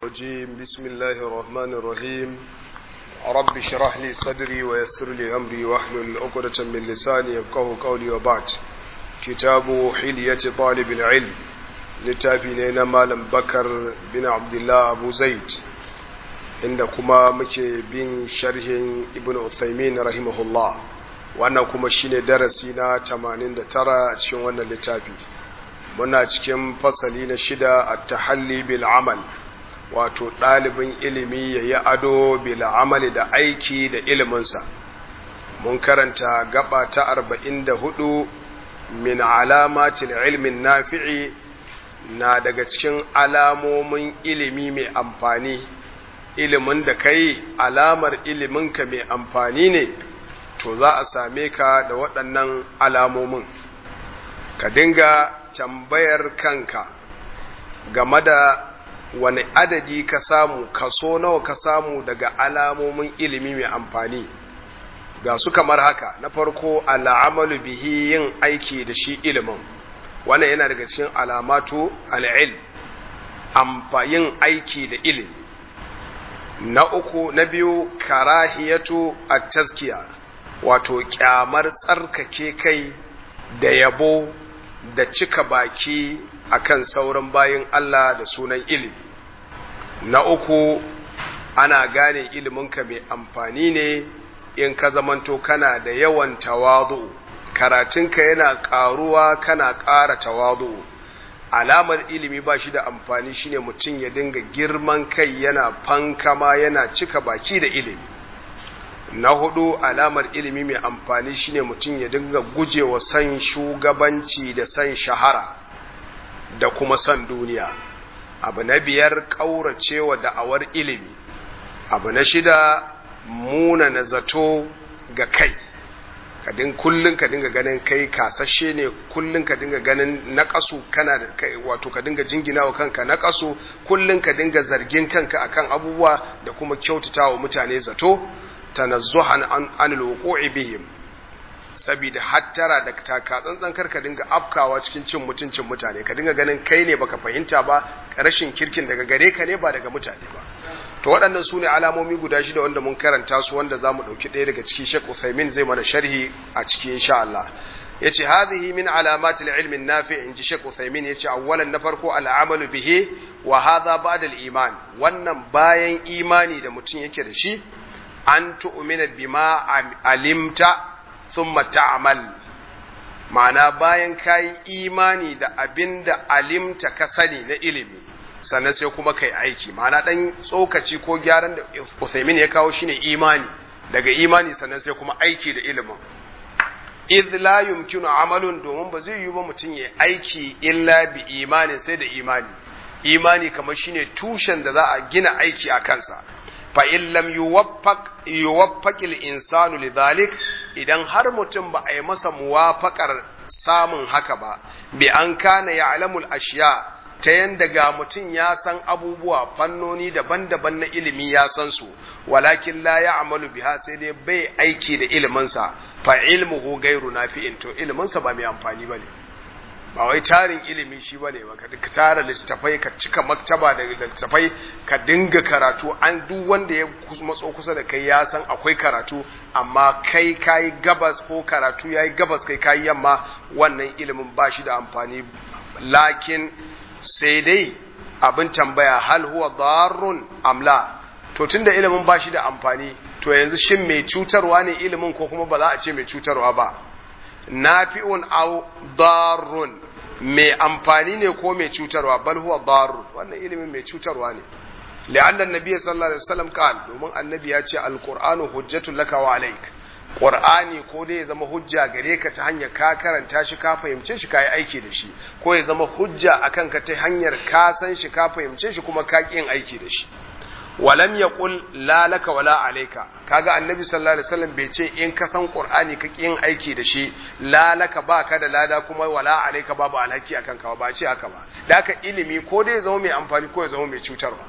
الرجيم بسم الله الرحمن الرحيم رب اشرح لي صدري ويسر لي أمري واحلل عقدة من لساني يفقه قولي وبعد كتاب حلية طالب العلم littafi مالم بكر بن عبد الله أبو زيد inda kuma muke bin sharhin ibn Uthaymin rahimahullah wannan kuma shine darasi na 89 a cikin wannan littafi muna cikin fasali na shida at-tahalli bil amal wato ɗalibin ilimi yayi ado bil amali da aiki da iliminsa mun karanta gaba ta 44 min alamatil ilmin nafi'i na daga cikin alamomin ilimi mai amfani ilimin da kai alamar iliminka mai amfani ne to za a same ka da waɗannan alamomin ka dinga tambayar kanka game da wani adadi ka samu kaso nawa ka samu daga alamomin ilimi mai amfani ga su kamar haka na farko al'amalu bihi yin aiki da shi ilimin wannan yana daga cikin alamatu al'il yin aiki da ilimi na uku na biyu karahiyatu a taskiya wato kyamar tsarkake kai da yabo da cika baki akan sauran bayin Allah da sunan ilimi na uku ana gane iliminka mai amfani ne in ka zamanto kana da yawan tawazu karatunka yana ƙaruwa kana ƙara tawazu alamar ilimi ba shi da amfani shine mutum ya dinga girman kai yana fankama yana cika baki da ilimi na hudu alamar ilimi mai amfani shine mutum ya dinga gujewa san shugabanci da san shahara da kuma san duniya abu na biyar ƙauracewa da'awar ilimi abu na shida muna na zato ga kai kadin kullun ka dinga ganin kai kasashe ne kullun ka dinga ganin naƙasu kana da kai wato ka dinga jingina wa kanka naƙasu kullun ka dinga zargin kanka akan abubuwa da kuma kyautatawa mutane zato tanazzuhan an anil wuqu'i bihim saboda hattara da taka tsantsan kar ka dinga afkawa cikin cin mutuncin mutane ka dinga ganin kai ne baka fahimta ba rashin kirkin daga gare ka ne ba daga mutane ba to waɗannan su ne alamomi guda shida wanda mun karanta su wanda za mu ɗauki ɗaya daga ciki Sheikh Uthaymin zai mana sharhi a ciki insha Allah yace hadhihi min alamati al-ilmi an-nafi in ji Sheikh Uthaymin yace awwalan na farko al-amalu bihi wa hadha ba'da al-iman wannan bayan imani da mutum yake da shi an tu'mina bima alimta thumma ta'mal ma'ana bayan kayi imani da abinda alimta ka sani na ilimi sannan sai kuma kai aiki ma'ana dan tsokaci ko gyaran da Usaimin ya kawo shine imani daga imani sannan sai kuma aiki da ilimin idh la yumkinu amalun domin ba zai yi ba mutum ya aiki illa bi imani sai da imani imani kamar shine tushen da za a gina aiki a kansa fa in lam yuwaffaq yuwaffaq al insanu lidhalik idan har mutum ba a yi masa muwafaqar samun haka ba bi an kana ya'lamul ashiya ta yanda ga mutum ya san abubuwa fannoni daban-daban na ilimi ya san su walakin la ya amalu biha sai dai bai aiki da iliminsa fa ilmuhu gairu nafi'in to iliminsa ba mai amfani bane ba wai tarin ilimi shi bane ba ka tara littafai ka cika maktaba da littafai ka dinga karatu an duk wanda ya matso kusa da kai ya san akwai karatu amma kai kayi gabas ko karatu yayi gabas kai kayi yamma wannan ilimin ba shi da amfani lakin sai dai abin tambaya hal huwa darrun amla to tunda ilimin ba shi da amfani to yanzu shin mai cutarwa ne ilimin ko kuma ba za a ce mai cutarwa ba nafi'un aw darrun mai amfani ne ko mai cutarwa bal huwa darrun wannan ilimin mai cutarwa ne li'anna annabi sallallahu alaihi wasallam qal domin annabi ya ce alqur'anu hujjatul laka wa alayk Qur'ani ko dai ya zama hujja gare ka ta hanyar ka karanta shi ka fahimce shi ka yi aiki da shi ko ya zama hujja akan ka ta hanyar ka san shi ka fahimce shi kuma ka yin aiki da shi walam yaqul la laka wala alayka kaga annabi sallallahu alaihi wasallam bai ce in ka san qur'ani ka yin aiki da shi la laka ba ka da lada kuma wala alayka babu alhaki akan ka ba ce haka ba da haka ilimi ko dai ya zama mai amfani ko ya zama mai cutarwa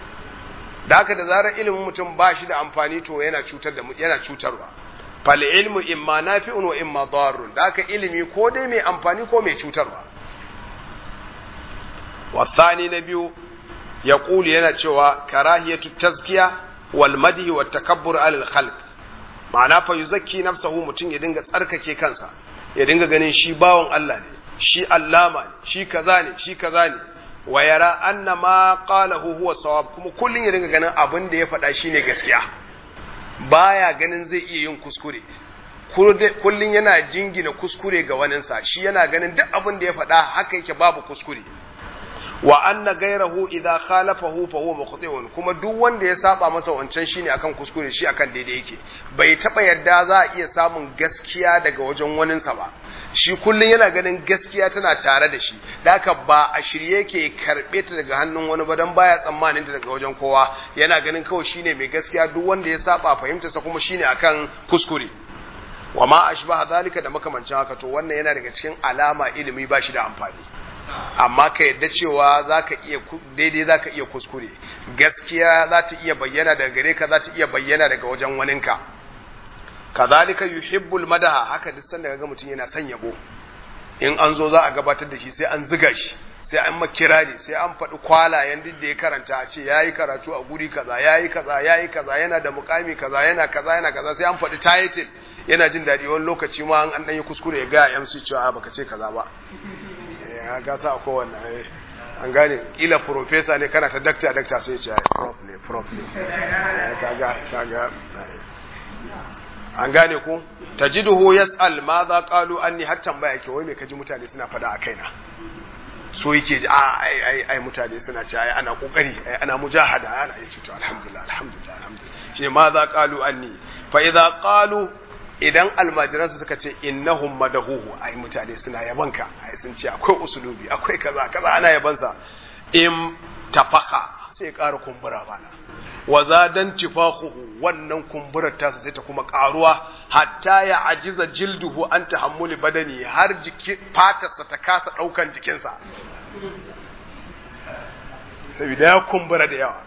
da haka da zarar ilimin mutum ba shi da amfani to yana cutar da yana cutarwa fal ilmu imma nafi'un wa imma darrun da haka ilimi ko dai mai amfani ko mai cutarwa wasani na biyu yaqulu yana cewa karahiyatu tazkiya wal madhi wat takabbur alal khalq ma'ana fa yuzakki nafsahu mutum ya dinga tsarkake kansa ya dinga ganin shi bawan Allah ne shi allama ne shi kaza ne shi kaza ne wa yara anna ma qalahu huwa sawab kuma kullun ya dinga ganin abin da ya faɗa shine gaskiya baya ganin zai iya yin kuskure kullun yana jingina kuskure ga waninsa shi yana ganin duk abin da ya faɗa haka yake babu kuskure wa anna gairahu idza khalafahu fa huwa mukhti'un kuma duk wanda ya saba masa wancan shine akan kuskure shi akan daidai yake bai taba yadda za a iya samun gaskiya daga wajen waninsa ba shi kullun yana ganin gaskiya tana tare da shi haka ba a shirye yake karbe ta daga hannun wani ba dan baya tsammanin ta daga wajen kowa yana ganin kawai shine mai gaskiya duk wanda ya saba fahimtarsa kuma shine akan kuskure wa ma ashbaha zalika da makamancin haka to wannan yana daga cikin alama ilimi ba shi da amfani amma ka yadda cewa zaka iya daidai zaka iya kuskure gaskiya za ta iya bayyana daga gare ka za ta iya bayyana daga wajen waninka kazalika yuhibbul madaha haka duk sanda ga mutum yana son yabo in an zo za a gabatar da shi sai an ziga shi sai an makirari sai an faɗi kwalayen duk da ya karanta a ce yayi karatu a guri kaza yayi kaza yayi kaza yana da mukami kaza yana kaza yana kaza sai an faɗi title yana jin daɗi wani lokaci ma an ɗan yi kuskure ya ga MC cewa baka ce kaza ba ya gasa a kowanne an gane kila profesa ne kana ta dakta dakta sai ce prof ne prof ne kaga kaga an gane ku tajiduhu yas'al ma za qalu anni har tambaya ke wai me kaji mutane suna fada a kaina so yake ji a ai ai ai mutane suna ce ai ana kokari ai ana mujahada ana yace to alhamdulillah alhamdulillah alhamdulillah shine ma za qalu anni fa idza qalu idan almajiransu suka ce innahum madahuhu ai mutane suna yabanka ai sun ce akwai usulubi akwai kaza kaza ana yabansa in tafaka sai ƙara kumbura bana wa zadan tifaquhu wannan kumburar tasa sai ta kuma karuwa hatta ya ajiza jilduhu an tahammuli badani har jiki fatarsa ta kasa daukan jikinsa saboda ya kumbura da yawa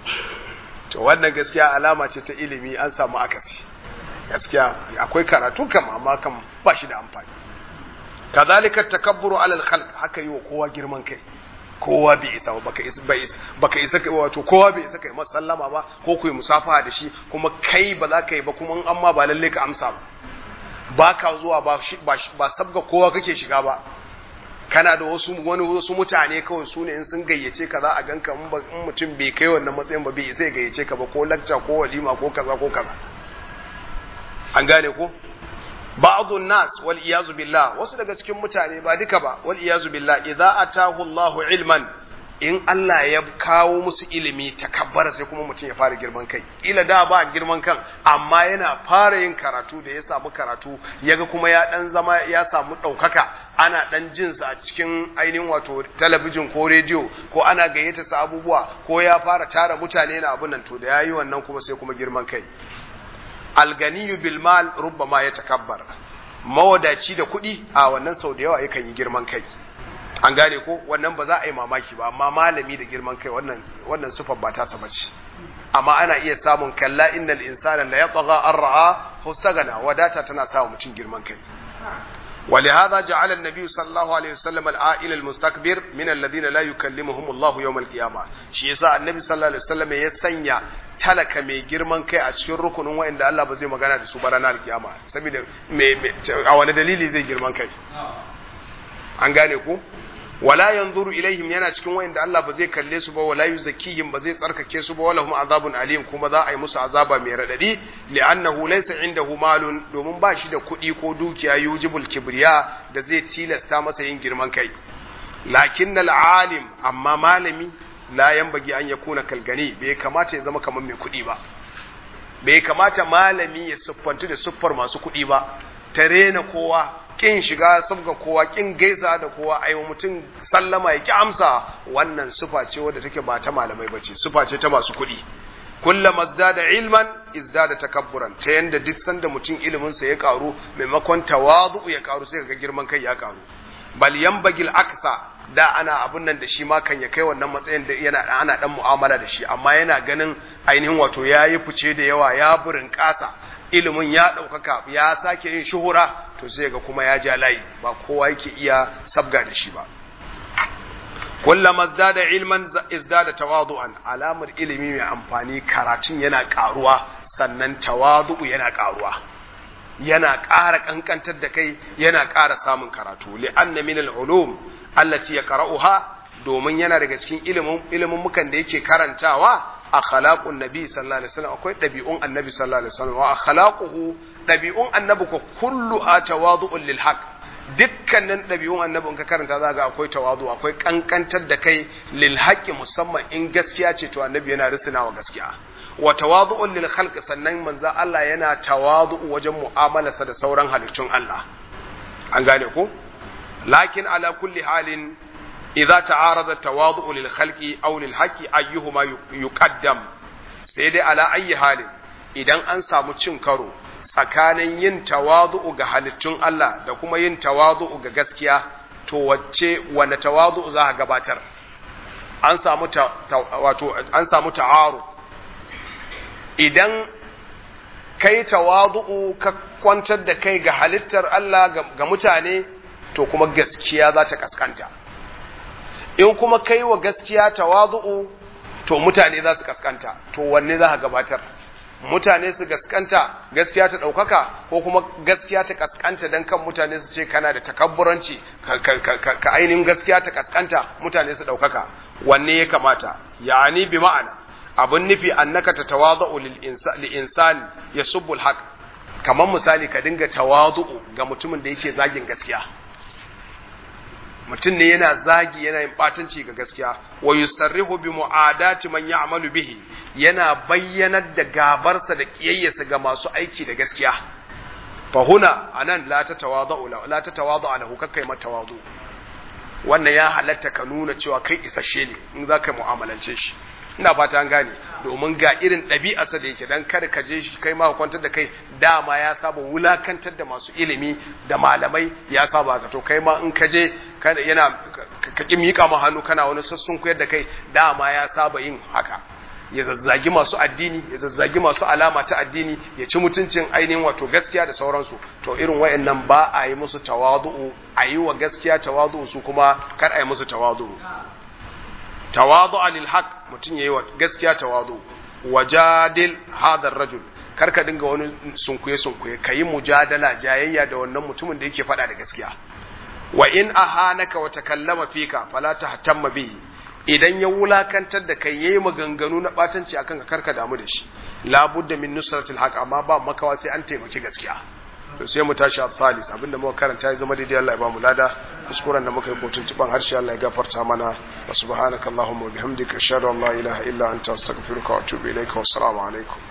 to wannan gaskiya alama ce ta ilimi an samu akasi gaskiya akwai karatu kam amma kam ba shi da amfani kazalika takabburu alal khalq haka yi wa kowa girman kai kowa bai isa baka isa bai isa baka isa kai wato kowa bai isa kai masallama ba ko ku yi musafaha da shi kuma kai ba za ka yi ba kuma amma ba lalle ka amsa ba ba ka zuwa ba ba sabga kowa kake shiga ba kana da wasu wani wasu mutane kawai su ne in sun gayyace ka za a ganka in mutum bai kai wannan matsayin ba bai isa ya gayyace ka ba ko lacca ko walima ko kaza ko kaza an gane ko ba'dun nas wal iyazu billah wasu daga cikin mutane ba duka ba wal iyazu billah idza atahu Allahu ilman in Allah ya kawo musu ilimi takabbara sai kuma mutum ya fara girman kai ila da ba girman kan amma yana fara yin karatu da ya samu karatu yaga kuma ya dan zama ya samu daukaka ana dan jin sa a cikin ainihin wato talabijin ko rediyo ko ana gayyata sa abubuwa ko ya fara tara mutane na abun nan to da yayi wannan kuma sai kuma girman kai alganiyu bil mal rubbama ya takabbar mawadaci da kuɗi a wannan sau da yawa yakan yi girman kai an gane ko wannan ba za a yi mamaki ba amma malami da girman kai wannan wannan sufar ba ta saba ce amma ana iya samun kalla innal insana la yatgha an ra'a hustagana wadata tana sa mutum girman kai ولهذا جعل النبي صلى الله عليه وسلم العائل المستكبر من الذين لا يكلمهم الله يوم القيامة shi yasa annabi sallallahu alaihi wasallam ya sanya talaka mai girman kai a cikin rukunin wa'anda Allah ba zai magana da su ba ranar kiyama saboda a wani dalili zai girman kai an gane ku wala yanzuru ilaihim yana cikin wa'anda Allah ba zai kalle su ba wala yuzakkihim ba zai tsarkake su ba wala hum azabun alim kuma za a yi musu azaba mai radadi li'annahu laysa indahu malun domin ba shi da kuɗi ko dukiya yujibul kibriya da zai tilasta masa yin girman kai lakinnal alim amma malami la yanbagi an yakuna kalgani bai kamata ya zama kamar mai kuɗi ba bai kamata malami ya siffantu da siffar masu kuɗi ba ta rena kowa kin shiga sabga kowa kin gaisa da kowa ai mutum sallama ya ki amsa wannan sufa ce wadda take ba ta malamai bace sufa ce ta masu kuɗi kullama zdada ilman izdada takabburan ta yanda duk sanda mutum ilimin sa ya karu maimakon tawadu ya karu sai ga girman kai ya karu bal yanbagil aksa da ana abun nan da shi ma kan ya kai wannan matsayin da yana ana dan mu'amala da shi amma yana ganin ainihin wato yayi fice da yawa ya burin kasa ilimin ya ɗaukaka ya sake yin shuhura to sai ga kuma ya ja layi ba kowa yake iya sabga da shi ba kullama izdada ilman izdada tawadu'an alamar ilimi mai amfani karatun yana karuwa sannan tawadu'u yana karuwa yana ƙara kankantar da kai yana ƙara samun karatu li'anna min al-ulum allati yaqra'uha domin yana daga cikin ilimin ilimin mukan da yake karantawa akhlaqun nabi sallallahu alaihi wasallam akwai dabi'un annabi sallallahu alaihi wasallam wa akhlaquhu dabi'un annabi ko kullu tawadu'un lil haqq dukkanin ɗabi'un annabi in ka karanta za ga akwai tawazu akwai kankantar da kai lil haqqi musamman in gaskiya ce to annabi yana risina wa gaskiya wa tawazu'un lil khalq sannan manzo Allah yana tawazu wajen mu'amalarsa da sauran halittun Allah an gane ko lakin ala kulli halin idza ta'arada tawazu lil khalqi aw lil haqqi ayyuhuma yuqaddam sai dai ala ayyi halin idan an samu cin karo tsakanin yin tawazu'u ga halittun Allah da kuma yin tawazu'u ga gaskiya to wacce wanda tawazu'u za ka gabatar an samu ta, wato an samu ta'aru idan kai tawazu'u ka kwantar da kai ga halittar Allah ga mutane to kuma gaskiya za ta kaskanta in kuma kai wa gaskiya tawazu'u to mutane za su kaskanta to wanne za ka gabatar mutane su gaskanta gaskiya ta ɗaukaka ko kuma gaskiya ta kaskanta don kan mutane su ce kana da takabburanci ka ainihin gaskiya ta kaskanta mutane su ɗaukaka wanne ya kamata yani bi ma'ana abin nufi annaka ta tawazu'u lil insani yasubbu al kamar misali ka dinga tawazu'u ga mutumin da yake zagin gaskiya mutum ne yana zagi yana yin batanci ga gaskiya wa yusarrihu bi mu'adati man ya'malu bihi yana bayyanar da gabarsa da kiyayyarsa ga masu aiki da gaskiya fa huna anan la tatawadu la tatawadu lahu kakkai mata tawadu wannan ya halatta ka nuna cewa kai isasshe ne in za ka mu'amalance shi ina fata an gane domin ga irin ɗabi'arsa da yake dan kada ka je shi kai ma kwantar da kai dama ya saba wulakantar da masu ilimi da malamai ya saba ka to kai ma in ka je yana ka ki miƙa ma hannu kana wani sassun koyar da kai dama ya saba yin haka ya zazzagi masu addini ya zazzagi masu alama ta addini ya ci mutuncin ainihin wato gaskiya da sauransu to irin wayannan ba a yi musu tawadu'u a yi wa gaskiya tawadu'u su kuma kar a yi musu tawadu'u tawadu'a lil haq mutum yayi wa gaskiya tawadu wajadil hadha rajul karka dinga wani sunkuye sunkuye kayi mujadala jayayya da wannan mutumin da yake faɗa da gaskiya wa in ahanaka wa takallama fika fala tahtamma bihi idan ya wulakantar da kai yayi maganganu na batanci akan ka karka damu da shi la budda min nusratil haq amma ba makawa sai an taimaki gaskiya to sai mu tashi al-thalis abinda muka karanta ya zama daidai Allah ya ba mu lada kuskuren da muka yi kotun ciban harshe Allah ya gafarta mana wa subhanakallahumma wa bihamdika ashhadu an la ilaha illa anta astaghfiruka wa atubu ilaika wa assalamu alaikum